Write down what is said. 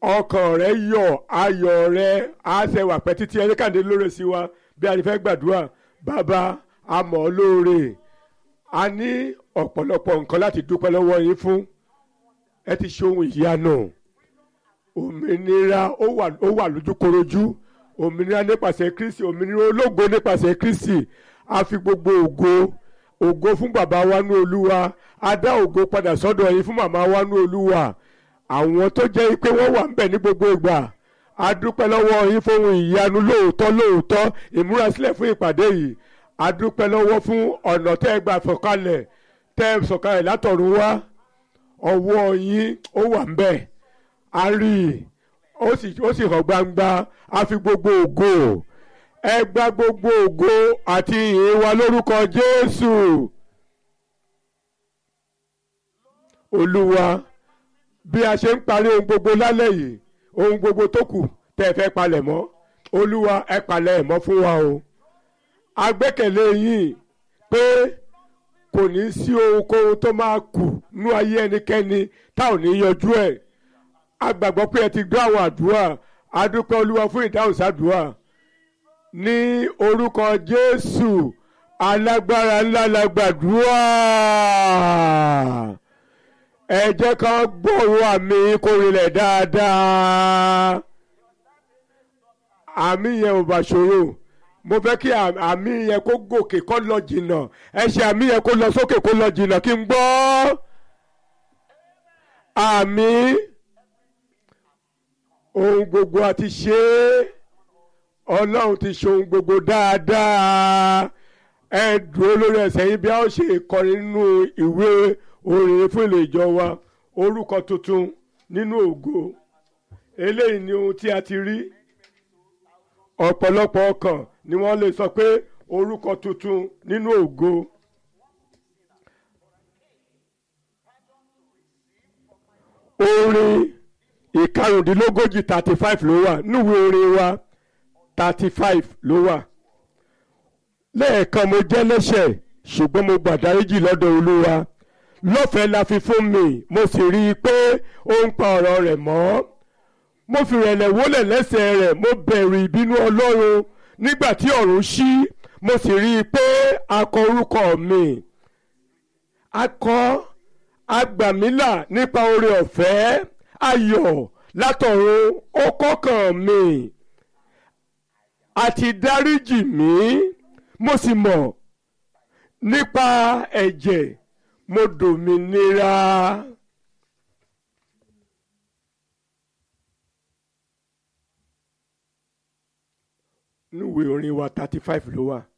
ọkàn rẹ yọ̀ ayọ̀ rẹ á ṣe wà pẹ́ títí ẹni kàdé lóore sí wa bí a ti fẹ́ gbàdúrà bàbá a mọ̀ ọ́ lóore a ní ọ̀pọ̀lọpọ̀ nǹkan láti dúpẹ́ lọ́wọ́ yín fún ẹ ti ṣe ohun ìyanu òmìnira ó wà ó wà lójúkorojú òmìnira nípasẹ̀ kristi òmìnira ológo nípasẹ̀ kristi a fi gbogbo ògo ògo fún bàbá wa ní olúwa a dá ògo padà sọ́dọ̀ yín fún màmá wa ní olúwa àwọn tó jẹ́ pé wọ́n wà ń bẹ̀ ní gbogbo ìgbà a dúpẹ́ lọ́wọ́ yín fún ohun ìyanu lóòótọ́ lóòótọ́ ìmúrasílẹ̀ fún ìpàdé yìí a dúpẹ́ lọ́wọ́ fún ọ̀nà tẹ́ ẹ gbà sọ̀kalẹ̀ tẹ́ ẹ sọ̀kalẹ̀ látọ̀run wá ọwọ́ yín ó wà ń bẹ̀ a rí i ó sì ó sì hàn gbangba a fi gbogbo ògo ẹ gba gbogbo ògo àti ìyìn wa lórúkọ Jésù Olúwa bí a ṣe ń parí ohun gbogbo lálẹ́ yìí ohun gbogbo tó kù tẹ́ ẹ fẹ́ palẹ̀ mọ́ Olúwa ẹ palẹ̀ ẹ̀ mọ́ fún wa o a gbẹ́kẹ̀lé yín pé kò ní sí ohunkóhun tó máa kù nú ayé ẹnikẹ́ni tá ò ní yanjú ẹ̀ a gbàgbọ́ pé ẹ ti gbọ́ àwọn àdúrà a dúpẹ́ olúwa fún ìdáhùn sádùúrà ní orúkọ jésù alágbára ńlá la gbàdúrà ẹ jẹ́ ká gbọ́rọ̀ àmì kó rinlẹ̀ dáadáa àmì yẹn ò bá ṣòro mo fẹ́ kí àmì yẹn kó gòkè kó lọ jìnnà ẹ ṣe àmì yẹn kó lọ sókè kó lọ jìnnà kí n gbọ́ àmì ohun gbogbo a ti ṣe é ọlọ́run ti ṣe ohun gbogbo dáadáa ẹ dúró lórí ẹsẹ̀ yìí bí a ó ṣe kọrin nínú ìwé orin fún ilé ìjọ wa orúkọ tuntun nínú ògo eléyìí ni ohun tí a ti rí ọ̀pọ̀lọpọ̀ ọkàn ni wọ́n lè sọ pé orúkọ tuntun nínú ògo. orin ìkarùndínlógójì thirty five ló wà níwèé orin wa thirty five ló wà. lẹ́ẹ̀kan mo jẹ́ lẹ́ṣẹ̀ ṣùgbọ́n mo gbàdáríjì lọ́dọ̀ olúwa lọ́fẹ̀ẹ́ la fi fún mi mo sì rí i pé ó ń pa ọ̀rọ̀ rẹ̀ mọ́ mo fi rẹ̀lẹ̀ wólẹ̀ lẹ́sẹ̀ rẹ̀ mo bẹ̀rù ìbínú ọlọ́run nígbà tí ọ̀run ṣí mo sì rí i pé a kọ orúkọ mi a kọ agbàmílà nípa oore ọ̀fẹ́ ayọ̀ látọ̀run ó kọ́kàn mi àti dáríjì mí mo sì mọ̀ nípa ẹ̀jẹ̀ mo dòmìnira. níwèé orin wa thirty five ló wà